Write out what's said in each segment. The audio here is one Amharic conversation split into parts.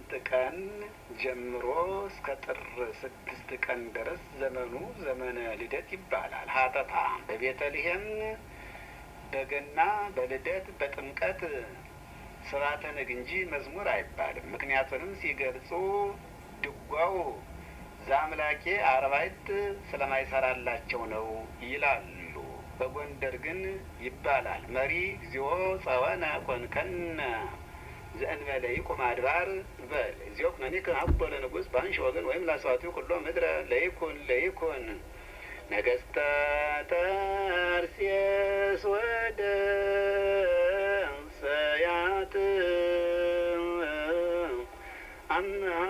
አምስት ቀን ጀምሮ እስከ ጥር ስድስት ቀን ድረስ ዘመኑ ዘመነ ልደት ይባላል። ሀተታ በቤተልሔም በገና በልደት በጥምቀት ስርዓተ ነግ እንጂ መዝሙር አይባልም። ምክንያቱንም ሲገልጹ ድጓው ዘአምላኬ አርባዕት ስለማይሰራላቸው ነው ይላሉ። በጎንደር ግን ይባላል መሪ እግዚኦ ጸወነ ኮንከነ ዘእንበለ ይቁም አድባር በል እግዚኦ ኩነኔከ አቦ ለንጉሥ በአንሺ ወገን ወይም ላሰዋቲው ኩሎ ምድረ ለይኩን ለይኩን ነገስተ ተርሴስ ወደ ሰያት አምሃ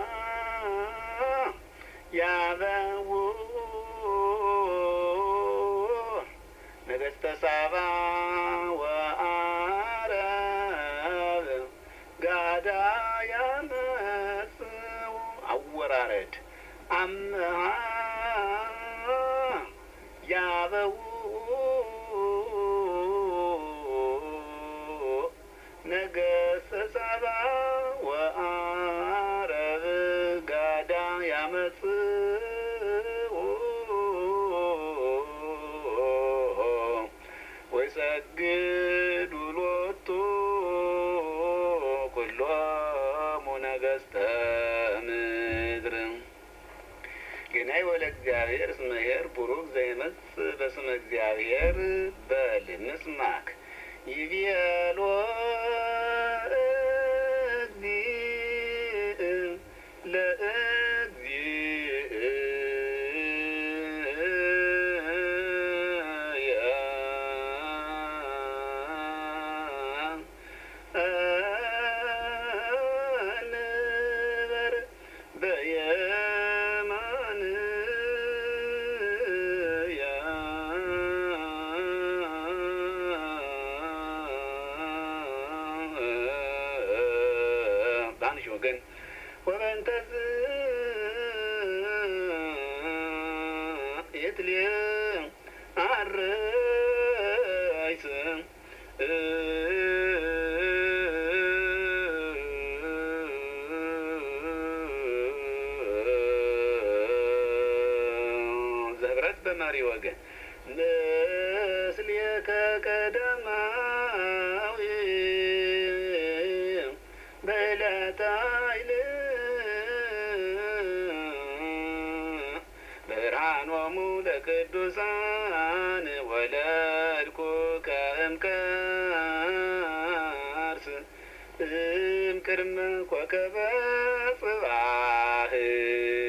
ያበው ነገስተ ሳባ ወአረብ ጋዳ ያመጽው አወራረድ አምሃ ያበው ነገስተ ሳባ ወአረብ ጋዳ ያመጽው ወይሰግዱ ሎቱ ኩሎሙ ነገስተ ምድር ገናይ ወለ እግዚአብሔር እስመ ኄር ቡሩክ ዘይመጽእ በስመ እግዚአብሔር በል ምስማክ ይቤሎ እግዚእ ለእግዚእ እንበር በየማን በአንሽ ወገን ወበንተዝ የትል አረይስ ዘህብረት በመሪ ወገን ምስሌከ ቀዳማዊ በዕለተ ኃይል ብርሃኖሙ ለቅዱሳን ወለድኩ ከእምከርስ እምቅድመ ኮከበ ጽባህ